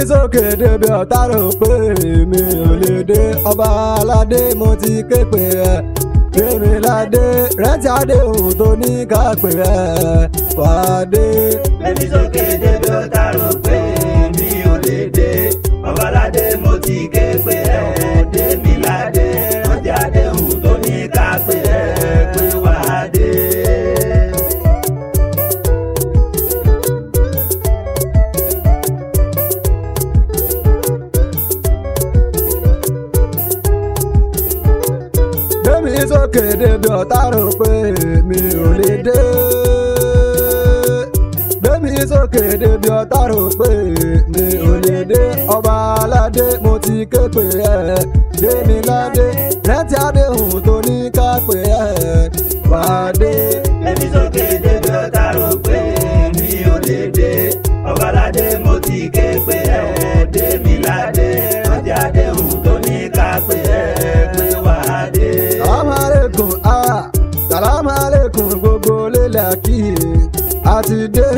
sókè débi ọ̀tá rò pé mi ò lè dé ọba aládé mo ti ké pè ẹ́ gbẹ̀mí ládé rántí àdéhùn tó ní ká pè ẹ́ wàá dé. Gbẹ̀mí sókè débi ọ̀tá rò pé mi ò lè dé. Ọbaládé mo ti ké pé ẹ dé mi ládé. Rántí àdéhùn tó ní ká pé ẹ pé wàá dé. gbẹ̀mí sókè débi ọ̀tá rò pé mi ò lè dé. gbẹ̀mí sókè débi ọ̀tá rò pé mi ò lè dé. ọba aládé mo ti ké pè ẹ́ dé mi ládé rántí àdéhùn tó ní ká pè ẹ́ wàá dé. Gbẹ̀mí sókè débi ọ̀tá rò pé mi ò lè dé. Ọbaládé mo ti ké pé ẹ dé mi ládé. Rántí àdéhùn tó ní ká pé ẹ pé wàá dé. Salamu alaikum, ah, salamu alaikum gbogbo lélẹ̀ kí a ti dé.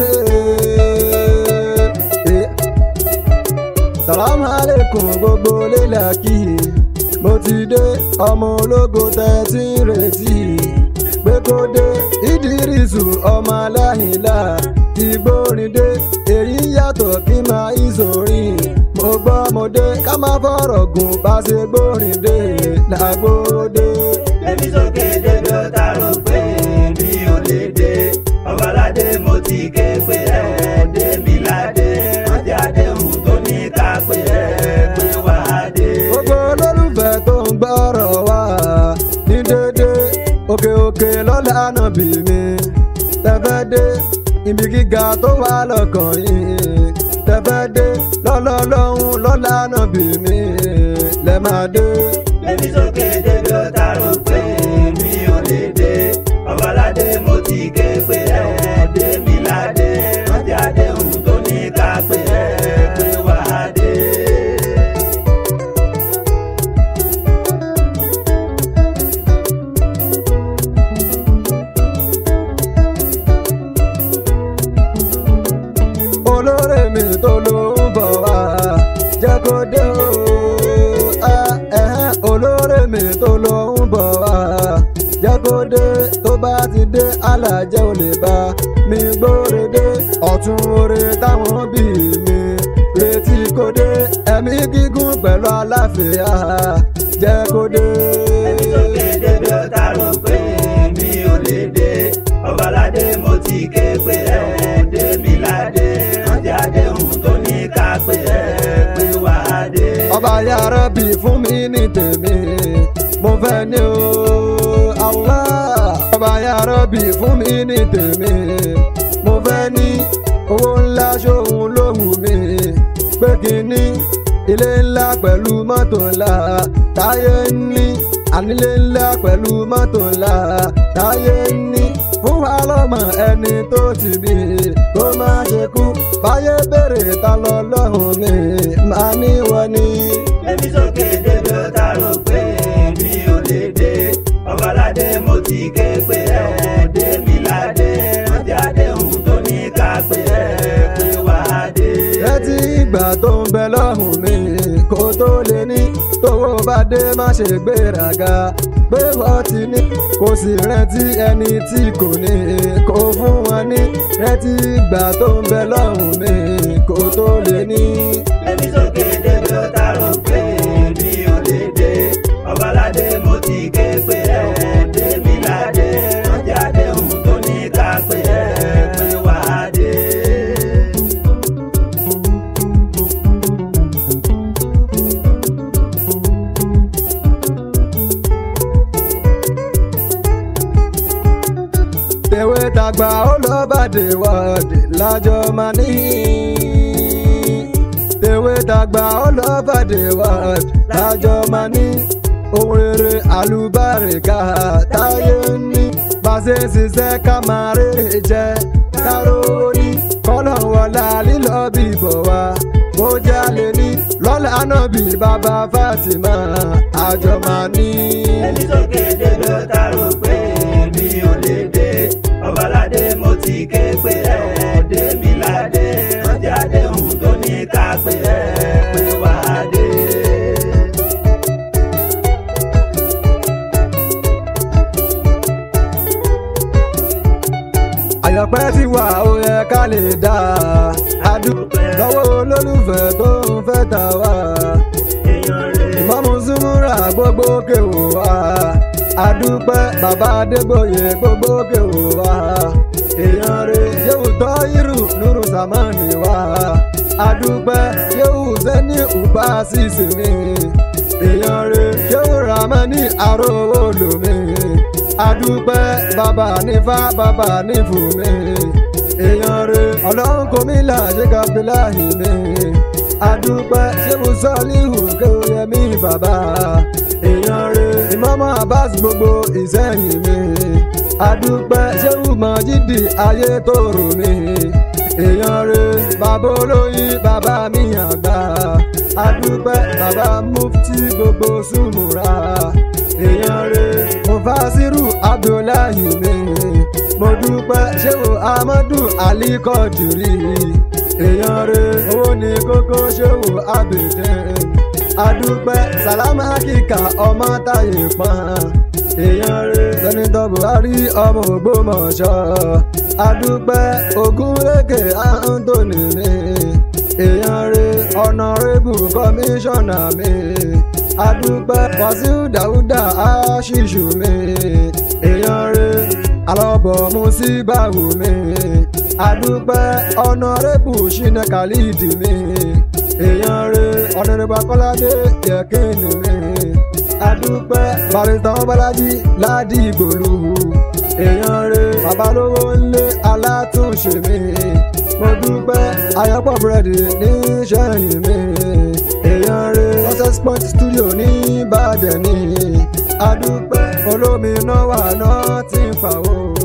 Eh, Salamu alaikum gbogbo lélẹ̀ kí mo ti dé ọmọ ológo tẹ́ tí ń retí pé kó dé Ìdírísù ọmọ aláìlá ti gbórin dé èyí yàtọ̀ kí máa ìsòrin mo gbọ́ mo dé ká má fọ̀rọ̀ gùn bá ṣe gbórin dé làgbóró dé. Gbẹ̀mí sókè débi ọ̀tá rò pé mi ò lè dé. Ọbaládé mo ti ké pé ẹ dé mi ládé. Rántí àdéhùn tó ní ká pé ẹ pé wàá dé. gbogbo olólùfẹ́ tó ń gbọ́rọ̀ wá ní dédé òkè òkè lọ́la ànábì mi tẹ́fẹ́ dé ibi gíga tó wà lọ́kàn yìí tẹ́fẹ́ dé lọ́lọ́lọ́hún lọ́la ànábì mi lẹ́ máa dé. Gbẹ̀mí sókè débi ọ̀tá rò pé mi ò lè dé. Ọbaládé mo ti ké pé ẹ dé mi ládé. Rántí àdéhùn tó ní ká pé ẹ pé wàá dé. olóore mi tó ló ń bọ̀ wá jẹ́ kó dé o Ah, ẹ̀hẹ́n, olóore mi tó ló ń bọ̀ wá jẹ́ kó dé tó bá ti dé alájẹ́ ò lè bá mi gbóre dé ọ̀tún oore táwọn bí mi retí kó dé ẹ̀mí gígùn pẹ̀lú àlàáfíà jẹ́ kó dé. Gbẹ̀mí sókè débi ọ̀tá rò pé mi ò lè dé. Ọbaládé mo ti ké pé ẹ dé mi ládé. Rántí àdéhùn tó ní ká pé ẹ pé wàá dé. ọba yàrá bí fún mi ní tèmi mo fẹ́ ní o Allah ọba yàrá bí fún mi ní tèmi mo fẹ́ ní owó ńlá ṣòun ló wù mí pé kí n ní ilé ńlá pẹ̀lú mọ́tò ńlá táyé ń ní ànílé ńlá pẹ̀lú mọ́tò ńlá táyé ń ní fún wa lọ́mọ ẹni tó ti bí kó má ṣe kú báyé bèrè ta lọ lọ́hùn mi máa ní wọ́n ní. Gbẹ̀mí sókè débi ọ̀tá rò pé mi ò lè dé. Ọbaládé mo ti ké pé ẹ dé mi ládé. Rántí àdéhùn tó ní ká pé ẹ pé wàá dé. Rántí ìgbà tó ń bẹ lọ́hùn mi kó tó lè ní tówó bá dé má ṣe gbéraga pé wọ́n ti ní kò sì rántí ẹni tí kò ní kó fún wọn ní rántí ìgbà tó ń bẹ lọ́hùn mi kó tó lè ní. Gbẹ̀mí sókè débi ọ̀tá rò pé mi ò lè dé. Ọbaládé mo ti ké pé ẹ dé mi ládé. Rántí àdéhùn tó ní ká pé ẹ pé wàá dé. tèwe tàgbà ó lọ bàdé wọ́ọ̀dì lájọ máa ní. tèwe tàgbà ó lọ bàdé wọ́ọ̀dì lájọ máa ní. ohun rere àlùbáríkà táyé ń ní. bàṣẹ ṣiṣẹ́ ká máa rè jẹ káró ní. kọ́lọ̀ wọlá lílọ bíbọ̀ wá kó jálè ní. lọ́lá náà bí bàbá Fatima àjọ máa ní. Gbẹ̀mí sókè débi ọ̀tá rò pé mi ò lè dé. Ọbaládé mo ti ké pé ẹ dé mi ládé. Rántí àdéhùn tó ní ká pé ẹ àyọ̀pẹ́ ti wà ó yẹ ká lè dá adúpẹ́ lọ́wọ́ olólùfẹ́ tó ń fẹ́ tà wá èèyàn rẹ̀ ìmọ̀mù súnmúra gbogbo kèwò wá adúpẹ́ bàbá adégbòye gbogbo kèwò wá èèyàn rẹ̀ yóò tọ́ irú nuru samani wá adúpẹ́ yóò sẹ́ni ùbá sísè mi èèyàn rẹ̀ yóò ramani arówó lomi adúpẹ́ bàbá nífà bàbá nífù mi èèyàn rẹ̀ ọlọ́run kò mí là ṣe kábíláhì mi adúpẹ́ ṣé mo sọ líhù kéwòyẹmí bàbá èèyàn rẹ̀ ìmọ̀mọ́ abbas gbogbo ìsẹ́yìn mi adúpẹ́ ṣé mo mọ jídì ayé tó rò mí èèyàn rẹ̀ bàbá olóyin bàbá mi àgbà adúpẹ́ bàbá mufti gbogbo sùmùrà èèyàn rẹ̀ mufasiru abdullahi mi mo dúpẹ́ ṣé mo amadu alikọ́dìrì èèyàn rẹ̀ owó ní kókó ṣòwò abèdè adúpẹ́ sálámà kíkà ọmọ táyé pọ́n èèyàn rẹ̀ sẹ́nitọ́ buhari ọmọ ògbómọ̀ṣọ́ adúpẹ́ ogunlékè anthony mi èèyàn rẹ̀ ọ̀nàrẹ́bù kọmíṣánná mi adúpẹ́ wàsíù dáúdà àṣìṣù mi èèyàn rẹ̀ alọ́bọ̀ musíbáwò mi adúpẹ́ ọ̀nàrẹ́bù ṣínà khalidi mi èèyàn rẹ̀ ọ̀nàrẹ́bù akọ́ládé yẹ̀kínì mi adúpẹ́ barista ọbalájí ládìgbòlù èèyàn rẹ̀ babalówó ńlé alátúnṣe mi mo dúpẹ́ ayọ́pọ̀ búrẹ́dì ní sẹ́yìn mi èèyàn rẹ̀ success point studio ní ìbàdàn ní adúpẹ́ olómi náà wà náà ti ń fà ó.